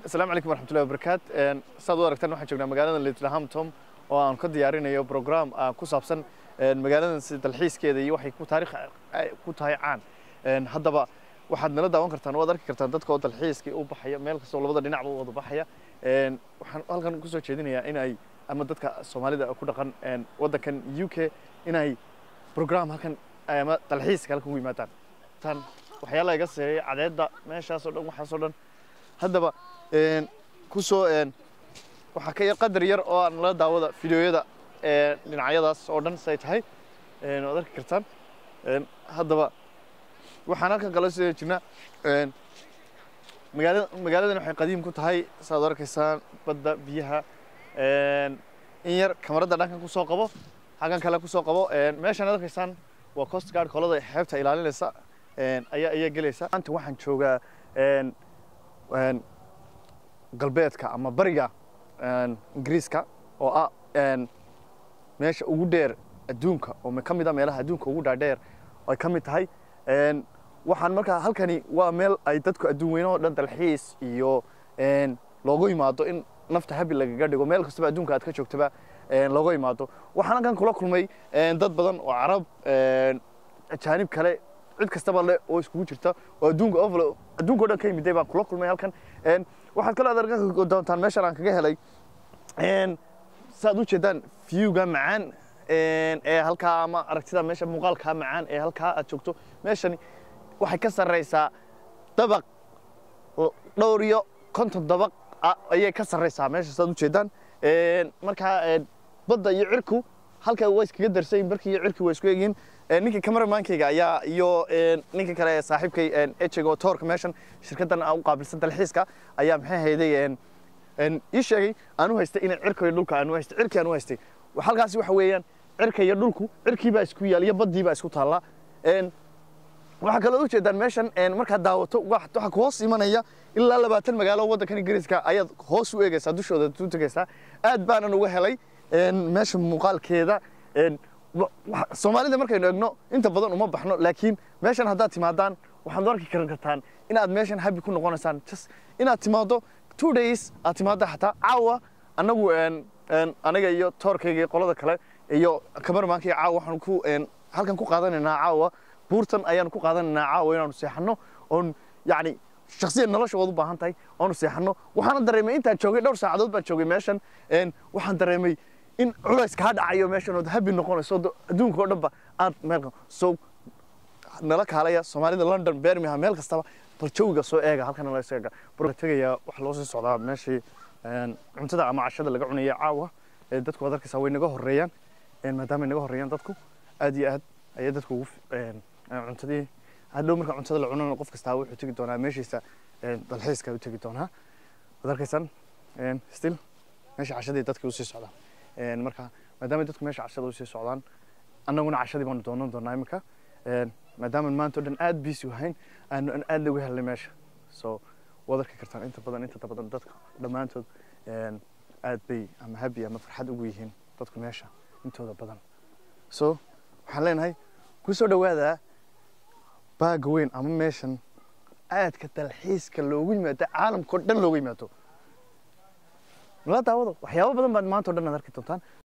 asalaamu calaykum waraxmatullahi wabarakaat saad u aragtaan waxaan joognaa magaalada littlehampton oo aan ka diyaarinayo program ku saabsan magaaladan si dalxiiskeeda iyo waxay ku taariikh ku tahay caan haddaba waxaad nala daawan kartaan waad arki kartaan dadka oo dalxiiskii u baxaya meel kastoo labada dhinacba u wada baxaya waxaan halkan kusoo jeedinayaa in ay ama dadka soomaalida ku dhaqan waddankan u k in ay program halkan ama dalxiiska halkan u yimaadaan tan waxyaalaha iga seeyay cadeedda meeshaasoo dhan waxaasoo dhan haddaba kusoo waxaa ka yar qadar yar oo aan la daawada fideoyada dhinacyadaas oo dhan say tahay waad arki kartaan haddaba waxaan halkan kala soo jirnaa magaalada magaaladan waxay qadiim ku tahay saad arkaysaan badda biyaha in yar kamarada dhankan kusoo qabo halkan kale kusoo qabo meeshaan ad arkaysaan waa coast guard kolada xeebta ilaalinaysa ayaa ayaa gelaysa maanta waxaan joogaa galbeedka ama bariga ingiriiska oo ah meesha ugu dheer adduunka oo ka mid a meelaha adduunka ugu dhaadheer ay ka mid tahay waxaan markaa halkani waa meel ay dadku adduun weynaho dhan dalxiis iyo loogu yimaado in nafta habi lagaga dhigo meel kastaba adduunka aad ka joogtaba looga yimaado waxaan halkan kula kulmay dad badan oo carab ajaanib kale cid kastaba le oo iskugu jirta oo adduunka ovalo adduunka o dhan ka yimiday baan kula kulmay halkan waxaad kale aad arki doontaan meeshan aan kaga helay saaad u jeedaan viewga macaan ee halkaa ama aragtida meesha muuqaalkaa macaan ee halkaa aad joogto meeshani waxay ka sarreysaa dabaq dhowr iyo konton dabaq ayay ka sarreysaa meesha saad u jeedaan markaa badda iyo cirku halka waa iskaga darsayin barkii iyo cirki waa isku egyihin ninka cameramaankayga ayaa iyo ninka kale ee saaxiibkay ejego toorka meeshan shirkaddan u qaabilsan dalxiiska ayaa maxay hayday ii sheegay aan u haystay inay cirka iyo dhulka aan u haystay cirki aan u haystay halkaasi waxa weeyaan cirka iyo dhulku cirkii baa isku yaal iyo baddii baa isku taalla waxaa kaloo ujeedaan meeshan markaad daawato waxaa ku hoos imanaya ilaa labaatan magaalo waddankan ingiriiska ayaad hoos u eegaysaa dushooda u tegaysaa aad baanan uga helay meesha muuqaalkeeda soomaalida markaynu egno inta badan uma baxno laakiin meeshan haddaad timaadaan waxaad arki karan kartaan inaad meeshan habi ku noqonaysaan just inaad timaado two days aad timaado xataa caawa annagu aniga iyo toorkayga iyo qolada kale iyo kamarmaankayga caawa waxaan ku halkan ku qaadanaynaa caawa buurtan ayaanu ku qaadanaynaa caawa inaanu seexanno oon yacni shaksiyan nolosha waad u baahan tahay oonu seexanno waxaana dareemay intaan joogay dhowr saacadood baan joogay meeshan waxaan dareemay in culays kaa dhacayo meeshan ood habi noqonayso adduunka oo dhanba aad meel so nala kaalaya soomaalida london birmingham meel kastaba bal jawiga soo eega halkana la eega tegayaa waxa loo sii socdaa meeshii cuntada ama cashada laga cunaya caawa dadku waad arkaysaa way naga horeeyaan maadaama ay naga horeeyaan dadku aad iyo aad ayay dadku ugu cuntadii hadhow marka cuntada la cunana qof kastaa wuxuu tegi doonaa meeshiisa dalxiiska u tegi doonaa waad arkaysaan still meesha cashadii dadkii usii socdaan marka maadaama dadku meesha cashada usii socdaan annaguna cashadii baanu doonan doonaa iminka maadaama maanta o dhan aad biisi wahayn aanu aad lagu helnay meesha so waad arki kartaan inta badan inta badan dadka dhammaantood aad bay ama habi ama farxad ugu yihiin dadku meesha intooda badan so waxaan leenahay ku soo dhawaada baaga weyn ama meeshan aadka dalxiiska loogu yimaado caalamka o dhan looga yimaado nala daawado waxyaabo badan baad maanta o dhan aad arki doontaan